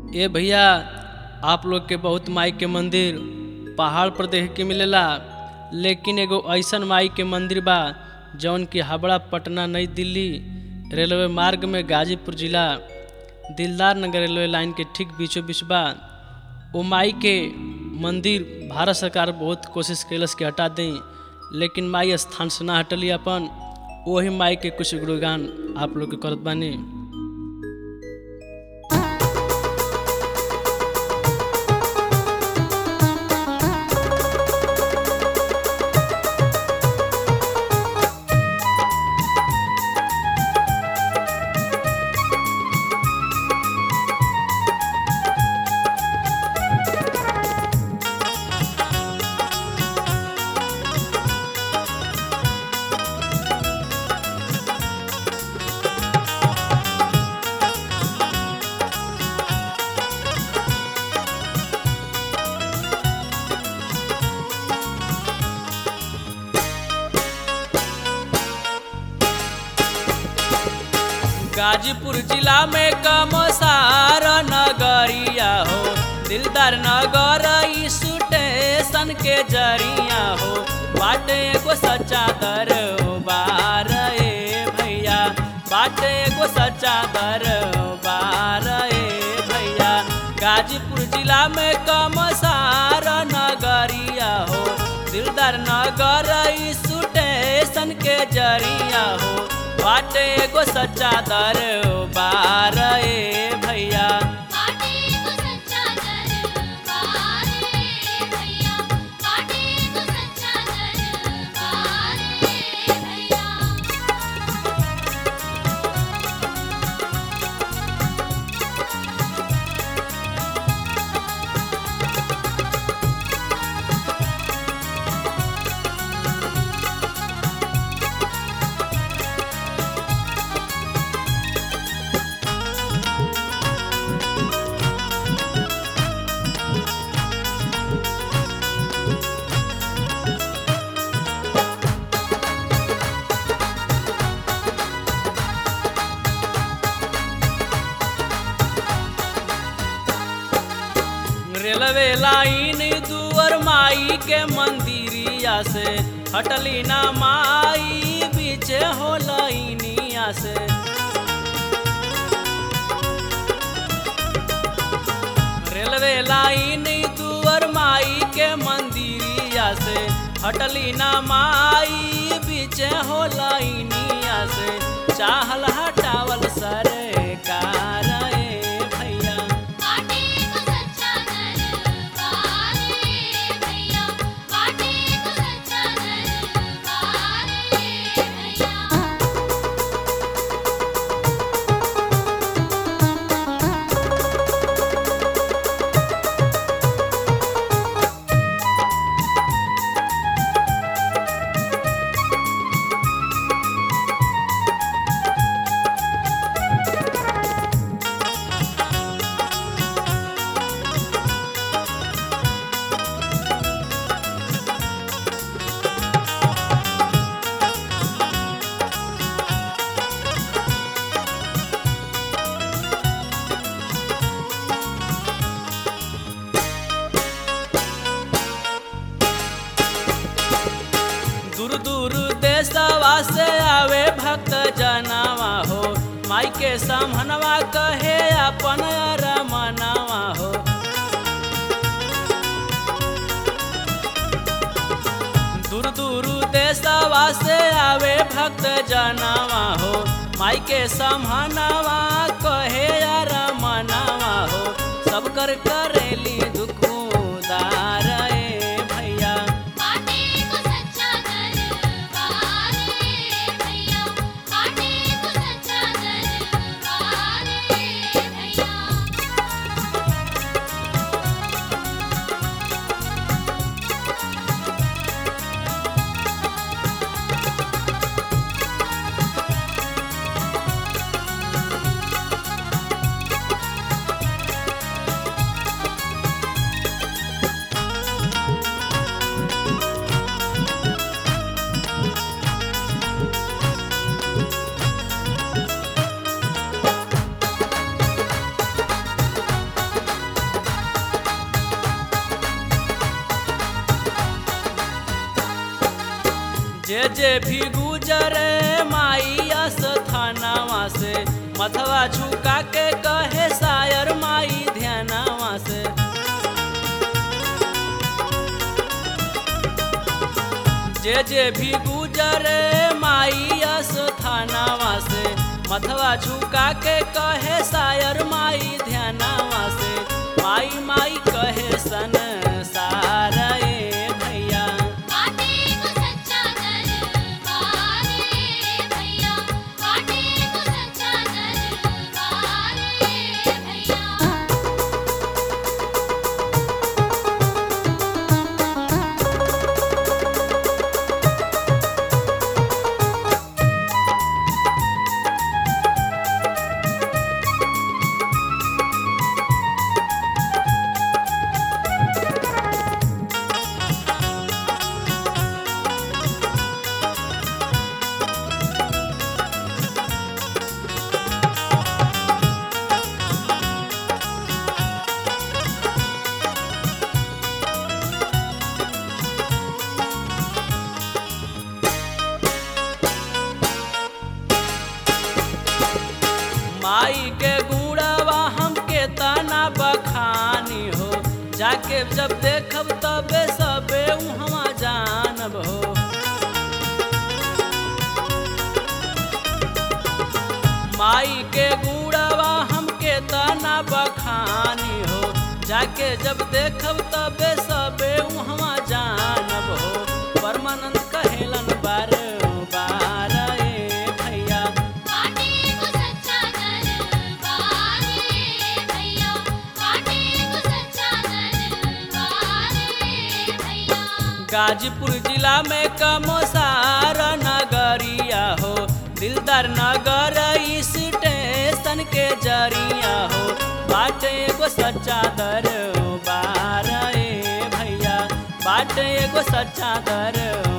ए भैया आप लोग के बहुत माई के मंदिर पहाड़ पर देखे के मिलेला लेकिन एगो ऐसन माई के मंदिर बा जौन की हावड़ा पटना नई दिल्ली रेलवे मार्ग में गाजीपुर जिला दिलदार नगर रेलवे लाइन के ठीक बीचों बीच बा ओ माई के मंदिर भारत सरकार बहुत कोशिश कैलस के हटा दें लेकिन माई स्थान से ना हटली अपन वही माई के कुछ गुणगान आप लोग के करत बानी गाजीपुर जिला में कमसार नगरिया हो दिलदार नगर ई स्टेशन के जरिया हो बाटे एगो सच्चा दरबार ए भैया बाटे एगो सच्चा दरबार ए भैया गाजीपुर जिला में कमसार नगरिया हो दिलदार नगर ई स्टेशन के जरिया हो बाटे एगो सच्चा दरबार ए भैया काटे को सच्चा दरबार रे भैया काटे को सच्चा दरबार रे भैया रेलवे लाइन दुअर माई के मंदिरिया से हटली ना माई बीचे हो लाइनिया से रेलवे लाइन दुअर माई के मंदिरिया से हटली ना माई बीचे हो लाइनिया से चाहल हटावल सरकार ए भैया काटे को सच्चा दरबार रे भैया काटे को सच्चा दरबार रे भैया दूर दूर देशवा से आवे भक्त जनावा हो माई के समहनवा कहे अपन रमनवा हो दूर दूर देशवा से आवे भक्त जनावा हो माई के समहनवा कहे रमनवा हो सब कर करेली दुख उदार ए भैया काटे को सच्चा दरबार रे भैया काटे को सच्चा दरबार रे भैया रे जे भी गुजरे माई स्थानावा से मथवा झुका के कहे शायर माई ध्यानावा से जे जे भी गुजरे माई स्थानावा से मथवा झुका के कहे शायर माई ध्यानावा से माई माई कहे सन सारा ए भैया काटे को सच्चा दरबार रे भैया काटे को सच्चा दरबार रे भैया माई के गुड़वा हमके तना बखानी हो जाके जब देखब तबे सबे उहवा जानब हो माई के गुड़वा हमके तना बखानी हो जाके जब देखब तबे सबे उहवा जानब हो परमानंद कहेलन बार बार ए भैया काटे को सच्चा दरबार रे भैया काटे को सच्चा दरबार रे भैया गाजीपुर जिला में कमोसार नगरिया हो दिलदार नगर स्टेशन के जरिया हो बाटे एगो सच्चा दरबार ए भैया बाटे एगो सच्चा दरबार